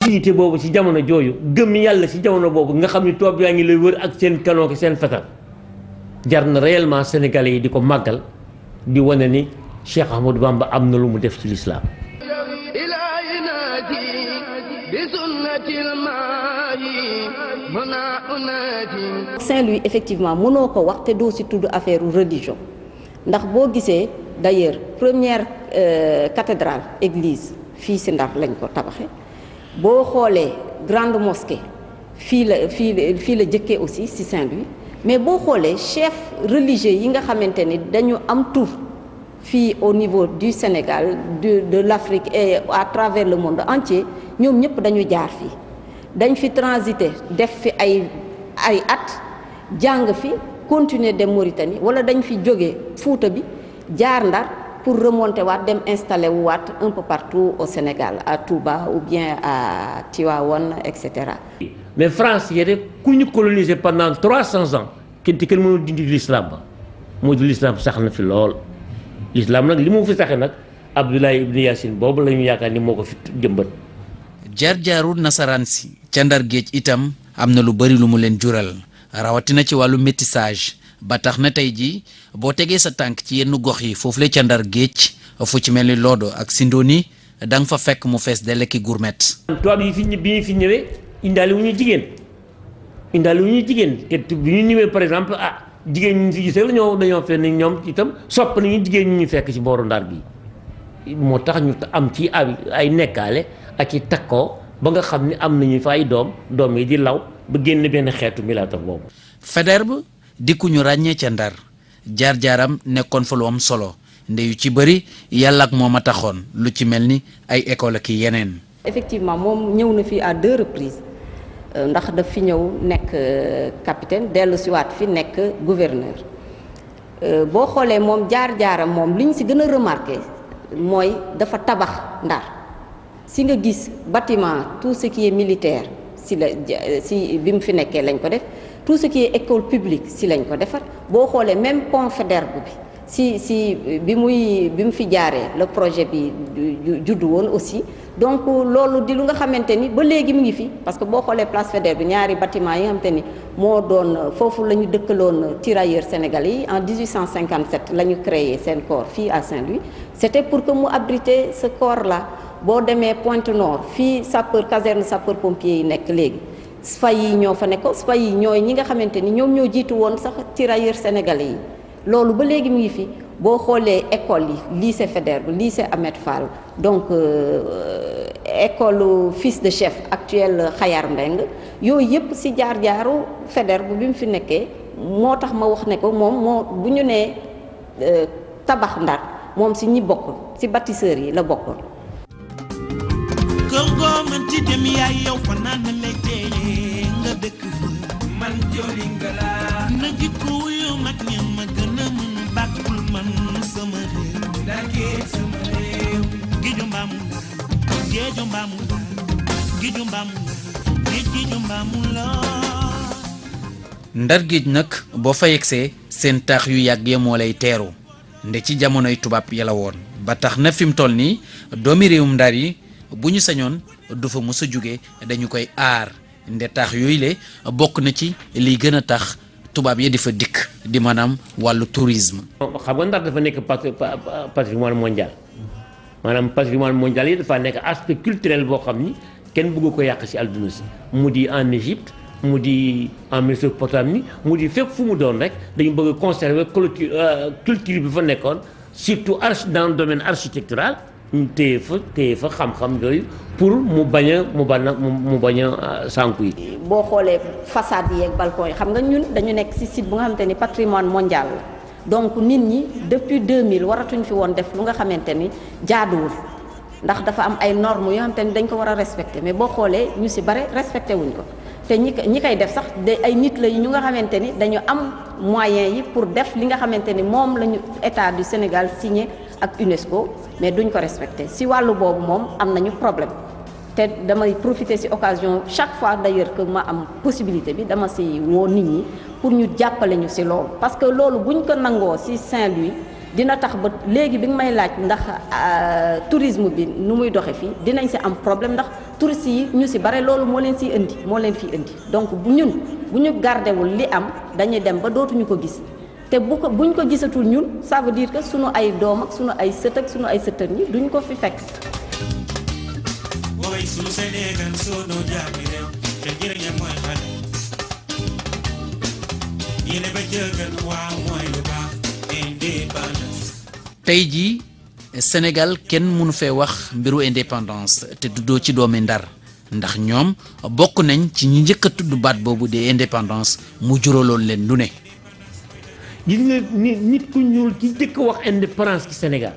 unité boobu ci jamono jooju gëm yàlla ci jamono boobu nga xam ni tubaab yaa ngi lay wër ak seen canon ki seen fetal jar na réellement sénégalais yi di ko màggal di wane ni Cheikh Ahmadou Bamba am na lu mu def ci lislaam Saint-Louis effectivement mënoo ko wax te doo ci tudd affaire religion ndax boo gisee d'ailleurs première cathédrale église fii ci Ndar lañ ko tabaxe boo xoolee grande mosquée fii la fii la fii la jëkkee aussi ci Saint-Louis mais boo xoolee chef religieux yi nga xamante ni dañu am tur fii au niveau du Sénégal de de l'Afrique et à travers le monde entier ñoom ñëpp dañu jaar fii dañ fi transité def fi ay ay at jàng fi continuer dem Mauritanie wala dañ fi jóge Fuuta bi jaar Ndar pour remonter waat dem installer wu waat un peu partout au Sénégal à Touba ou bien à Tivaouane et cetera. mais France yéen ku ñu colonisé pendant trois cents ans kenn te kenn mënul dindi l'islam ba moo di l'islam sax na fi lool l'islam nag li mu fi saxee nag Abdoulaye Ibn Yassine boobu la ñu yaakaar ni moo ko fi jëmbat. jaar-jaaru nasaraan si ca ndar géej itam am na lu bari lu mu leen jural rawatina ci wàllu métissage ba tax na tey jii boo tegee sa tànk ci yenn gox yi foofu la ca ndar géej fu ci mel ni Lodo ak Sindoni da nga fa fekk mu fees de lekki gourmet. tubaab yi fi bi ñu fi ñëwee indaale wu ñu jigéen indaale wu ñu jigéen te bi ñu ñëwee par exemple ah jigéen ñi fi gisee ñoo dañoo fekk ni ñoom itam sopp nañu jigéen ñi ñu fekk ci booru ndar bi moo tax ñu am ci ay ay nekkaale. ak i takkoo ba nga xam ni am nañu fa ay doom doom yi di law ba génn benn xeetu milaatar boobu. Faidherbe di ku ñu ràññee ca ndar jaar-jaaram nekkoon fa lu am solo ndeyu ci bëri yàlla ak moom a taxoon lu ci mel ni ay école ak yeneen. effectivement moom ñëw na fi à deux reprises ndax daf fi ñëw nekk capitaine dellu siwaat fi nekk gouverneur boo xoolee moom jaar-jaaram moom li ñu si gën a remarqué mooy dafa tabax ndar. si nga gis bâtiment tout ce qui est militaire si la si bi mu fi nekkee lañ ko def tout ce qui est école publique si lañ ko defar boo xoolee même pont Faidherbe bi si si bi muy bi mu fi jaaree le projet bi juddu woon aussi donc loolu di lu nga xamante ni ba léegi mu ngi fi parce que boo xoolee place Faidherbe bi ñaari bâtiment yi nga xamante ni moo doon foofu la ñu dëkkaloon tirailleurs sénégalais yi en 1857 la ñu créé seen corps fii à Saint-Louis c'était pour que mu abriter ce corps là boo demee Pointe Nord fii sapeur caserne sapeur pompier yi nekk léegi SPA yi ñoo fa nekkoon SPA yi ñooy ñi nga xamante ni ñoom ñoo jiitu woon sax tirailleurs sénégalais yi loolu ba léegi mu ngi fi boo xoolee école yi lycée Faidherbe lycée Ahmed Fall donc euh, école fils de chef actuel Xayar Mbeng yooyu yëpp ci jaar-jaaru Faidherbe bi mu fi nekkee moo tax ma wax ne ko moom moo bu ñu nee tabax Ndar moom ci ñi bokk ci bâtisseurs yi la bokkoon. kër goo mën ci dem yaay yow fa naan na lekkee nga dëkk fa man joli nga laa na jikko wuyu mag ña ma gën a mën bàkkul man sama réew ndakee sama réew géeju mbaamu la géeju mbaamu la géeju mbaamu la géej géeju mbaamu la ndar géej nag boo fa yegsee seen taax yu yàgg ya moo lay teeru nde ci jamonoy tubaab ya la woon ba tax na fi mu toll nii doomi réewum ndar yi bu ñu sañoon du fa mës a jóge dañu koy aar nde taax yooyu le bokk na ci liy gën a tax tubaab yi di fa dikk di maanaam wàllu tourisme. xam nga Ndar dafa nekk patrimoine mondial maanaam patrimoine mondial yi dafa nekk aspect culturel boo xam ni kenn bëgg ko yàq ci àdduna si mu di en Égypte mu di en Mésopotamie mu di fépp fu mu doon rek dañu bëgg conserver culture culture bi fa nekkoon surtout arch dans le domaine architectural ñu téye fa téye fa xam-xam yooyu pour mu bañ a mu bañ a mu bañ a sànku yi. boo xoolee façade yi ak balcon yi xam nga ñun dañu nekk ci site bu nga xamante ni patrimoine mondial la donc nit ñi depuis 2000 waratuñ fi woon def lu nga xamante ni jaaduwul ndax dafa am ay normes yoo xamante ni dañ ko war a respecter mais boo xoolee ñu ci bare respecté wuñ ko te ñi ñi koy def sax de ay nit la ñu nga xamante ni dañu am moyens yi pour def li nga xamante ni moom la ñu état du Sénégal signé ak UNESCO mais duñ ko respecté ci wàllu boobu moom am nañu problème te damay profiter ci occasion chaque fois d'ailleurs que ma am possibilité bi dama ci woo nit ñi pour ñu jàppale ñu ci loolu parce que loolu buñ ko nangoo ci Saint-Louis dina tax ba léegi bi nga may laaj ndax tourisme bi nu muy doxe fii dinañ si am problème ndax touristes yi ñu si bare loolu moo leen siy indi moo leen fi indi donc bu ñun bu ñu gardewul li am dañuy dem ba dootuñu ko gis te bu ko buñ ko gisatul ñun ça veut dire que sunu ay doom ak sunu ay sët ak sunu ay sëtër ñi duñ ko fi fekk. woy sunu Sénégal sunu jaami réew te njëriñam mooy xale yéene ba jëgal waaw mooy lu baax indépendance tey jii Sénégal kenn mënu fee wax mbiru indépendance te duddoo ci doomi Ndar ndax ñoom bokk nañ ci ñi njëkk a tudd baat boobu de indépendance mu juraloon leen lu ne. gis nga nit nit ku ñuul ki njëkk a wax indépendance ci Sénégal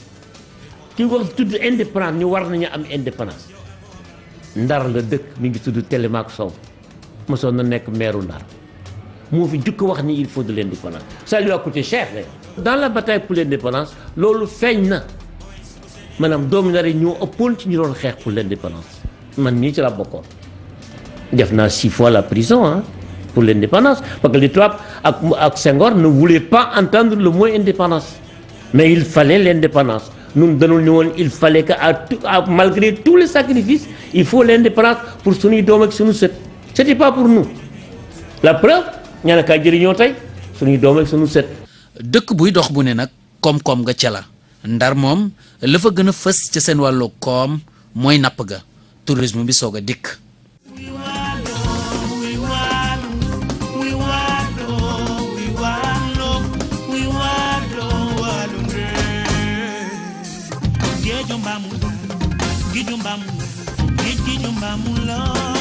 ki wax tudd indépendance ñu war nañu am indépendance Ndar la dëkk mi ngi tudd Télémaque Sow mosoon na nekk meeru Ndar moo fi jukk wax ni il faut de l'indépendance ça lui a coûté cher d'ailleurs dans la bataille pour l'indépendance loolu feeñ na maanaam doomu Ndar yi ñoo ëppoon ci ñu doon xeex pour l'indépendance man mii ci la bokkoon def naa six fois la prison hein pour l'indépendance parce que les tubaab ak ak Senghor ne voulaient pas entendre le mot indépendance mais il fallait l'indépendance ñun dañul ni woon il fallait que à tout à malgré tous les sacrifices il faut l'indépendance pour suñuy doom ak suñu sët c'était pas pour nous la preuve ñaanakaay jëriñoo tey suñuy doom ak suñu sët dëkk buy dox bu ne nag koom-koom nga ca la ndar moom la fa gën a fës ca seen wàllu koom mooy napp ga tourisme bi soog a dikk. We wallow, we wallow, we wallow, we wallow, we wallow, wallow ndee. Géeju mbaamu la, géeju mbaamu la, géeju mbaamu la.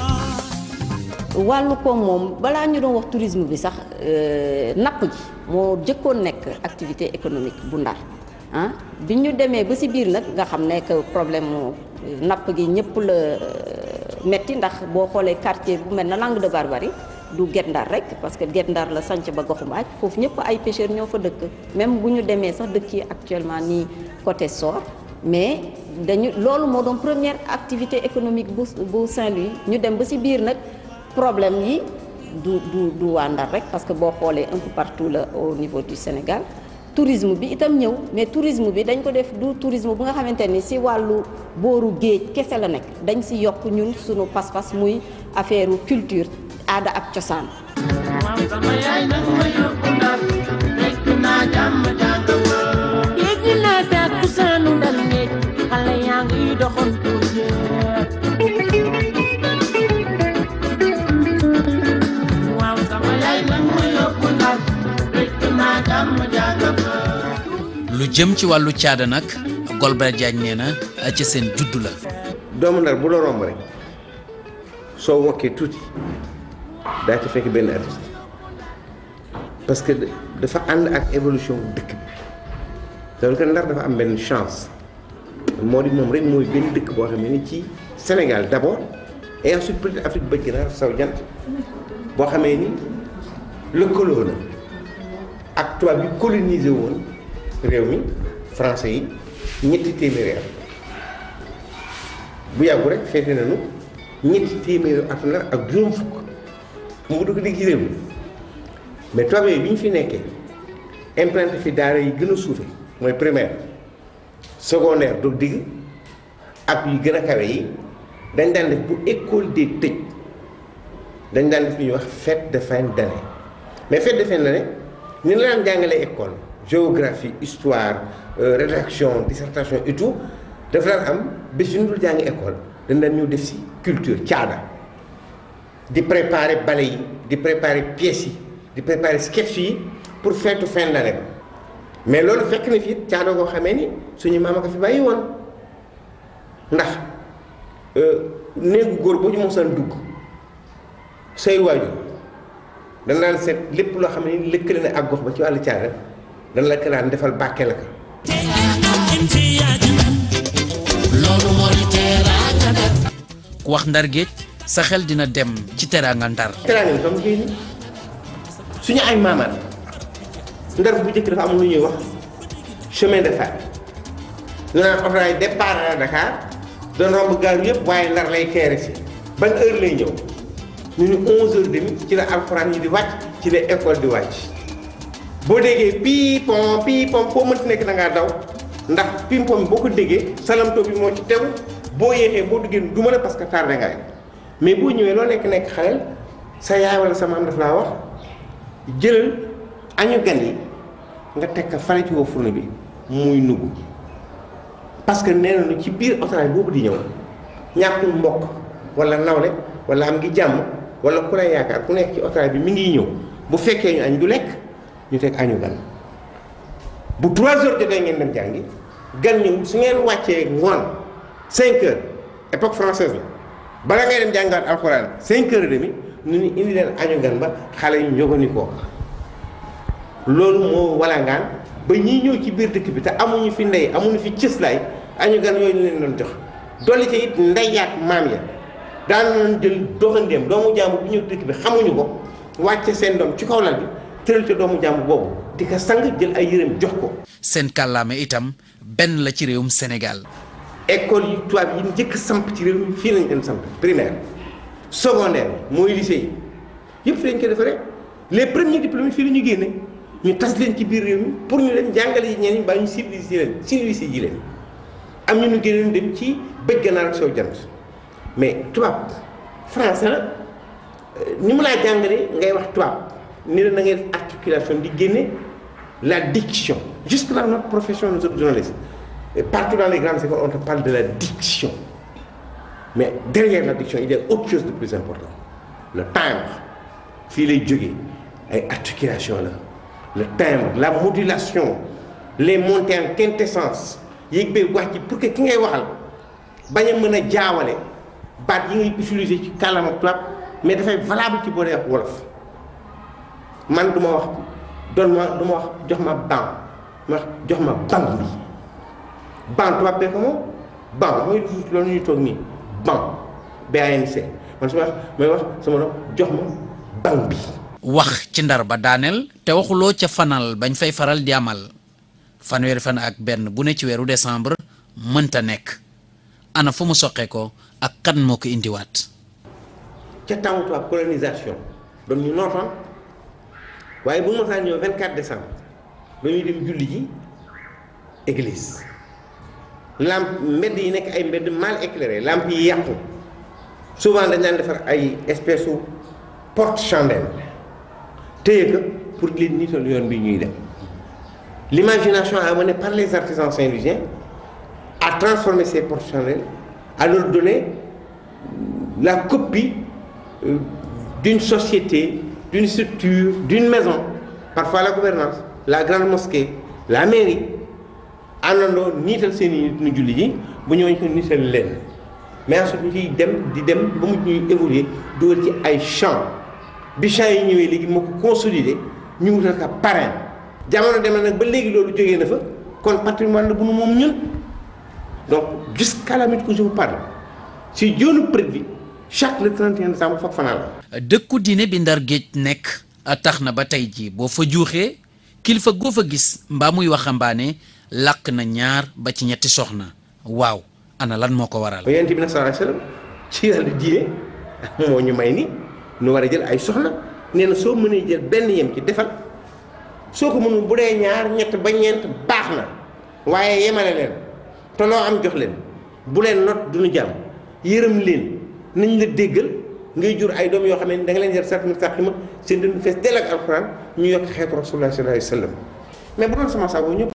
wàllu koom moom balaa ñu doon wax tourisme bi sax napp ji moo jëkkoon nekk activité économique bu ndar ah bi ñu demee ba ci biir nag nga xam ne que problème mu napp gi ñëpp la metti ndax boo xoolee quartier bu mel na Langue de Barbarie du Guet Ndar rek parce que Guet Ndar la sanc ba goxu mbaaj foofu ñëpp ay pêcheurs ñoo fa dëkk même bu ñu demee sax dëkk yi actuellement nii côté Sor mais dañu loolu moo doon première activité économique bu bu Saint-Louis ñu dem ba ci biir nag problème yi du du du waa Ndar rek parce que boo xoolee un peu partout la au niveau du Sénégal tourisme bi itam ñëw mais tourisme bi dañ ko def du tourisme bu nga xamante ni ci wàllu booru géej kese la nekk dañ ci yokk ñun sunu pas-pas muy affaire culture aada ak cosaan. yéeg naa tàkku saanu ndar ngéej xale yaa ngi doxantu jeex waaw sama yaay nag ma yóbbu ndar fekk naa jàmm jàng fa lu jëm ci wàllu caada nag Golbert Diagne nee na ca seen juddu la. doomu ndar bu la romb rek soo wokkee tuuti daa ci fekk benn artiste parce que dafa ànd ak évolution dëkk bi donc ndar dafa am benn chance moo di moom rek mooy benn dëkk boo xam ne ni ci Sénégal d'abord et ensuite peut-être Afrique bëj gënaaw saw jant boo xamee ni lëkkaloo na ak tubaab bi colonisé woon réew mi français yi ñetti téeméeri at bu yàggu rek feete nañu ñetti téeméeri at ndar ak juróom fukk mu dugg digg ci réew mi mais tubaab yooyu bi ñu fi nekkee implanté fi daara yi gën a suufe mooy primaire secondaire doog digg ak yu gën a kawe yi dañ daan def bu école des tëj dañ daan def lu ñuy wax fête de fin d'année mais fête de fin d'année ni la daan jàngalee école géographie histoire rédaction dissertation et tout dafa daan am bés yu ñu dul jàngi école dañ daan ñëw def si culture caada di préparer bale yi di préparer pièces yi di préparer sketch yi pour feetu fin d'année ba mais loolu fekk na fi caada koo xamee ni suñu maam a ko fi bàyyi woon ndax néegu góor boo ñu mosaan dugg say waajur dañ daan seet lépp loo xam ne lëkkale na ak gox ba ci wàllu caada dañ la ko daan defal bàkke la ko ku wax ndar géej sa xel dina dem ci teraanga ndar. teraanga bi xam nga ni suñu ay maamaat ndar bu njëkk dafa am lu ñuy wax chemin de fer ñu naan oto yi départ à Dakar doon romb gaar yëpp waaye ndar lay teere si ban heure lay ñëw ñu ni onze heures demi ci la alxuraan yi di wàcc ci la école di wàcc boo déggee piipon piipon foo mënti nekk da ngaa daw ndax pimpon boo ko déggee salamto bi moo ci tegu boo yéexee boo duggee du mën a parce que tardé nga mais boo ñëwee loo nekk nekk xaleel sa yaay wala sa maam daf laa wax jëlal añu gan yi nga teg ko fale ci woo fourne bi muy nugg parce que nee nañu ci biir autorail boobu di ñëw ñàkkul mbokk wala nawle wala am ngi jàmm wala ku lay yaakaar ku nekk ci autorail bi mi ngi ñëw bu fekkee ñu añ du lekk ñu teg añu gan bu 3 heures jotee ngeen dem jàngi gan ñëw su ngeen wàccee ngoon 5 heures époque française la bala ngay dem jàngaat alxuraan 5 heures et demi ñu ni indi leen añu gan ba xale yu njógani ko loolu moo walangaan ba ñii ñëw ci biir dëkk bi te amuñu fi ndey amuñu fi cëslaay añu gan yooyu ñu leen doon jox dolli ci it ndeyaat maam ya daan nañ jël doxandéem doomu jàmbur bu ñëw dëkk bi xamuñu ko wàcce seen doom ci kaw lal bi tëral te doomu jàmbur boobu di ko sang jël ay yërëm jox ko. seen kàllaame itam benn la ci réewum Sénégal. école yi tubaab yi njëkk samp ci réew mi fii lañ leen samp primaire secondaire mooy lycée yi yëpp fi lañ ko defaree les premiers diplômés fii la ñu génne ñu tas leen ci biir réew mi pour ñu leen jàngale yi ñeneen ba ñu civilisé leen civilisé ji leen am ñu ñu génnoon dem ci bëj ganaar ak soo jant mais tubaab français la ni mu laa jàngalee ngay wax tubaab ni la na ngay def articulation di génne la diction jusque là notre profession nous autres journalistes et partout dans les grandes écoles on te parle de la diction mais derrière la diction il y a autre chose de plus important le timbre fii lay jógee ay articulation la le timbre la modulation les montées en quintessence yéeg bee wax ji pour que ki ngay waxal bañ a mën a jaawale baat yi ngay utiliser ci kàllaama tubaab mais dafay valable ci boo dee wax wolof man du ma wax doon ma du ma wax jox ma ban ma wax jox ma ban bi ban tubaab bee ko moom ban mooy loolu ñuy toog nii ban BANC man su ma wax may wax sama doom jox ma ban bi wax ci ndar ba daaneel te waxuloo ca fanal bañ fay faral di amal fanweeri fan ak benn bu ne ci weeru décembre mënta nekk ana fu mu soqee ko ak kan moo ko indiwaat ca temps tubaab colonisation doon ñu nootoon waaye bu mosaan ñëw 24 décembre dañuy dem julli ji église lampe mbedd yi nekk ay mbedd mal éclairé lampe yi yàqu souvent dañ daan defar ay espèce u porte chandelle téye ko pour leen nital yoon bi ñuy dem l'imagination amenée par les artisans saint-louisiens a transformé ces portes chandelles à leur donner la copie euh, d'une société d'une structure d'une maison parfois la gouvernance la grande mosquée la mairie àndandoo niital seen i nit ñu julli ji bu ñëwee ñu ko niital leen mais ensuite ñu ciy dem di dem ba mu ñuy évoluer dugal ci ay champs bi champs yi ñëwee léegi moo ko consolider ñu wutal ko parrain jamono dem na nag ba léegi loolu jógee na fa kon patrimoine la bu nu moom ñun donc jusqu'à la minute où je vous parle si joonu près bi chaque le 31 décembre foog fanaan la. dëkku diine bi ndar géej nekk tax na ba tey jii boo fa juuxee kilifa goo fa gis mbaa muy waxambaane làkk na ñaar ba ci ñetti soxna waaw ana lan moo ko waral. yonent bi nag sallallahu alayhi wasallam ci yàlla diine moo ñu may ni nu war a jël ay soxna nee na soo mënee jël benn yem ci defal soo ko mënul bu dee ñaar ñett ba ñeent baax na waaye yemale leen te loo am jox leen bu leen not duñu jàmm yërëm leen nañ la déggal ngay jur ay doom yoo xam ne da nga leen jar sat mustaqima seen dund fees dell ak alxuraan ñu yokk xeetu rasulullah sallallahu alayhi wasallam mais bu doon sama sago ñëpp